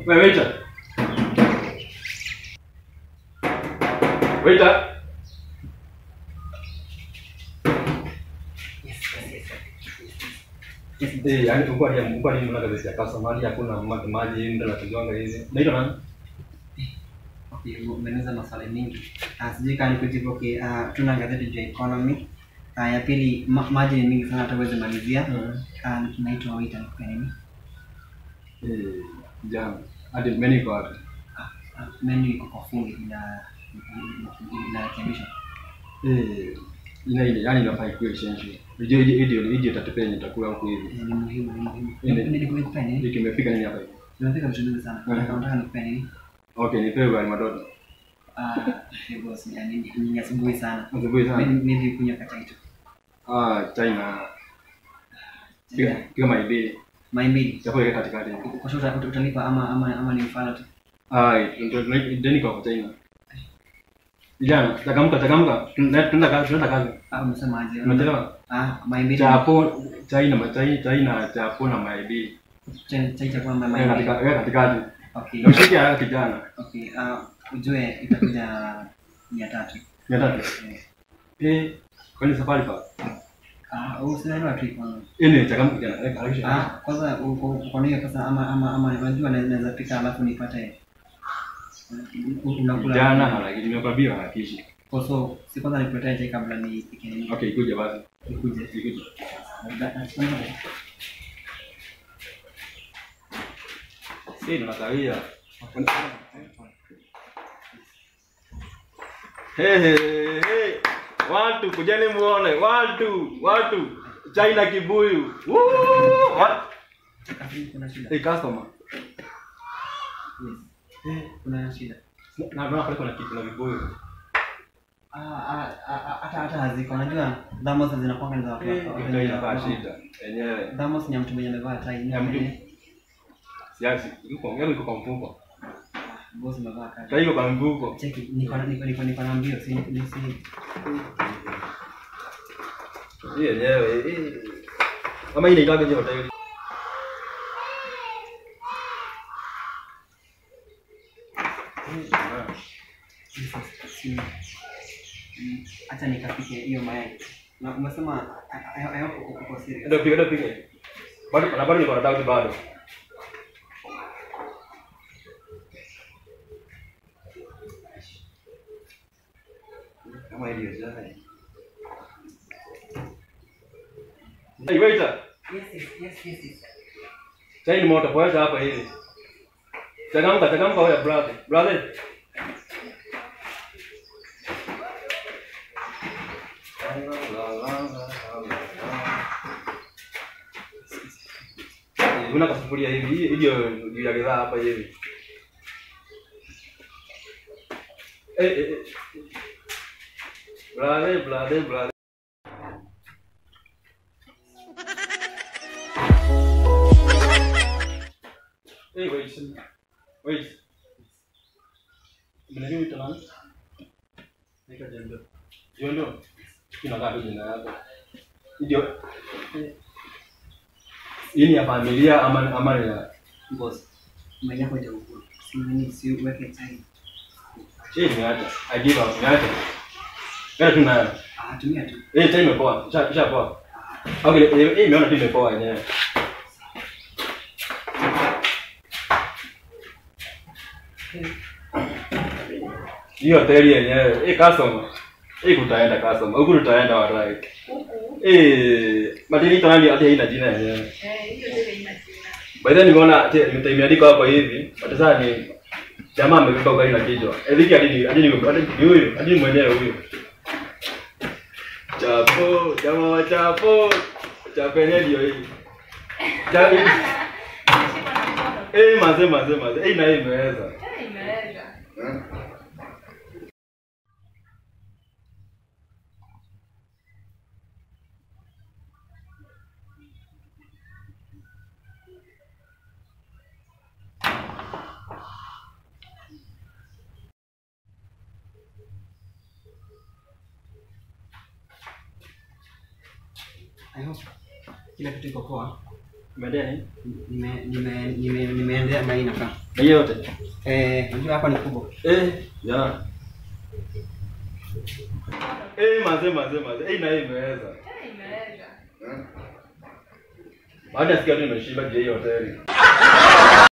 Wewe waiter. Waiter. Eh, yani tulikuwa ni mlikuwa ni mna gazeti ya customer hakuna ma- maji ndio natujonga hizi. Naitwa nani? Okay, umeniuliza maswali mingi. Ah, sijui kama nikujibu okay. Ah, tuna gazeti juu ya economy. Ah, ya pili ma, maji ni mingi sana hata huwezi malizia. Ah, naitwa waiter nikupe nini? Eh, jana. Hadi menu iko wapi? Ah, ah, menu iko kwa fundi ina inarekebishwa. Eh, ina ile yani inafaa ikuwe essential. Unajua hiyo hiyo hiyo itatupea yenye itakula huko hivi. Eh, Ni muhimu, ni muhimu. Ile- Nikupe nini? Hiki kimefika nini hapa hivi? Nimefika vitu vingi sana. Mhm. Nataka nikupe nini? Okay, nipewe ugali madogo. Ah, eh, boss, ni ni- ni asubuhi sana. Asubuhi sana. Mimi mimi kunywa kachai tu. Ah, China. Piga piga maibili. Mai mbili. Chapo ile katikati. Kwa sure uta- utalipa ama ama ama ni mfano tu. Ah, ndio ndio niko kwa China. Vijana, takamka takamka. Tunaenda kazi, tunaenda kazi. Ah, umesema aje? Unachelewa? Ah, mai mbili. Chapo China, machai China, chapo na maibili. Chai chai cha kwamba mai Wewe mbili. katika wewe katikati. Okay. Na ushike haraka kijana. Okay, uh, ujue itakuja mia tatu. Mia tatu. Eh, kwani safari pa? Ah, usinaelewa tu iko. Ini takamka kijana. Weka Ah, haraka. kwanza uko uko na hiyo pesa ama ama ama unajua na- naweza pika alafu nipate u- unakula. Kijana lakini nimekwambia harakishi. Kwa so si kwanza nikuletee chai kabla nipike nini. Okay, kuja basi. Nikuje. Kuja. Da- da- kwanza- Si tunakawia. Hey, hey, hey. Watu kujeni muone, watu, watu. China kibuyu. Woo! What? Kuna shida. Hey, customer. Yes. Kuna shida. Na naona pale kuna kitu na vibuyu. Ah, ah, ah, hata hata haziko. Unajua thamos zinakuwa ni za watu. Ndio inakaa shida. Yenyewe. Thamos ni ya mtu mwenye amevaa tai. Ya mtu. Siasi, yuko yangu iko kwa mfuko. Boss amevaa kati. Sasa iko kwa mfuko. Cheki, niko na niko niko niko na mbio, si ni si. Hii yenyewe. hii. Kama hii inaitwa je hoteli? Jesus, si. Mm, Acha nikapike hiyo mayai. Na umesema I- I- I hope uko uko serious. Ndio piga ndio piga. Bado na bado niko na doubt bado. Kama hiyo jana. Hey waiter, Yes, yes, yes, yes, yes. chai ni moto poesha hapa hivi. Changamka, changamka wewe brother. Brother. Eh, Una kasufuria hivi, hii hiyo juu ya bidhaa hapa hivi. Eh, eh, eh. Brother, brother, brother. Hey, wait. Wait. Mnajua wito nani? Naitwa Jendo. Hiyo ndio. Kinakaa tu jina yako. Ndio. Hii ni ya familia ama ama ni ya Boss. Mayai yako hajaukula. Si nini, si uweke chai. Hii ni acha. I give up. Niache. Kana tu nayo. Ah, tumia tu. Eh, chai imepoa. Kisha kisha poa. Okay, eh, hii imeona tu imepoa yenyewe. Hiyo hoteli yenyewe, hii customer. Hii kutaenda customer. Huku tutaenda warai. Eh, madini tani hadi haina jina yenyewe. Eh, hiyo ndio ina jina. By then nimeona ati imeandikwa hapo hivi. But sasa ni jamaa amebeba ugali na kichwa. Eh, hiki hadi ni hadi ni hadi ni huyu, hadi ni mwenyewe huyu. Chapo, jamaa wa chapo. Chapo yenyewe ndio hii. Cha Eh, mazee mazee mazee. Eh, na hii imeweza. Eh, imeweza. I hope kila kitu iko poa. Umeendea nini? Nime nime nime nimeendea mahali nakaa. Na hiyo yote? Eh, unajua hapa ni kubwa. Eh, ya. Eh, mazee mazee mazee. Eh, na hii imeweza. Eh, imeweza. Baada ya sikia tu nimeshiba je hii hoteli.